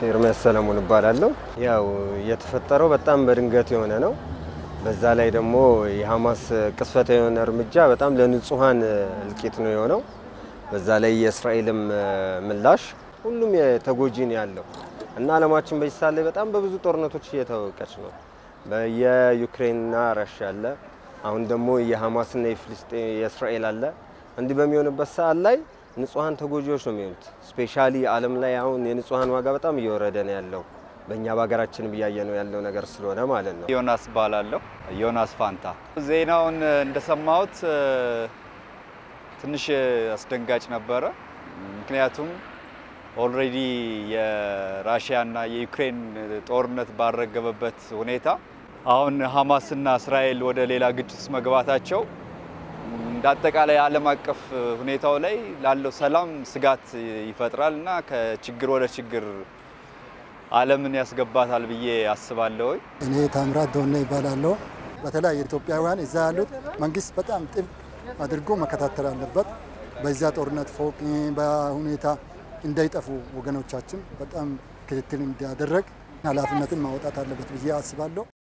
ኤርሚያስ ሰለሞን እባላለሁ። ያው የተፈጠረው በጣም በድንገት የሆነ ነው። በዛ ላይ ደግሞ የሐማስ ቅስፈታዊ የሆነ እርምጃ በጣም ለንጹሐን እልቂት ነው የሆነው። በዛ ላይ የእስራኤልም ምላሽ ሁሉም የተጎጂ ነው ያለው እና ዓለማችን በዚህ ሰዓት ላይ በጣም በብዙ ጦርነቶች እየታወቀች ነው። የዩክሬንና ራሽያ አለ። አሁን ደግሞ የሐማስና የፍልስጤን የእስራኤል አለ። እንዲህ በሚሆንበት ሰዓት ላይ ንጹሐን ተጎጂዎች ነው የሚሆኑት። ስፔሻሊ ዓለም ላይ አሁን የንጹሐን ዋጋ በጣም እየወረደ ነው ያለው በእኛ በሀገራችን እያየ ነው ያለው ነገር ስለሆነ ማለት ነው። ዮናስ ባላለሁ ዮናስ ፋንታ። ዜናውን እንደሰማሁት ትንሽ አስደንጋጭ ነበረ። ምክንያቱም ኦልሬዲ የራሽያና የዩክሬን ጦርነት ባረገበበት ሁኔታ አሁን ሐማስና እስራኤል ወደ ሌላ ግጭት ውስጥ መግባታቸው እንደ አጠቃላይ ዓለም አቀፍ ሁኔታው ላይ ላለው ሰላም ስጋት ይፈጥራል እና ከችግር ወደ ችግር ዓለምን ያስገባታል ብዬ አስባለሁ። እኔ ታምራት ዶነ ይባላለሁ። በተለይ ኢትዮጵያውያን እዛ ያሉት መንግስት በጣም ጥብቅ አድርጎ መከታተል አለበት። በዛ ጦርነት ፎቅ በሁኔታ እንዳይጠፉ ወገኖቻችን በጣም ክትትል እንዲያደረግ ኃላፊነትን ማውጣት አለበት ብዬ አስባለሁ።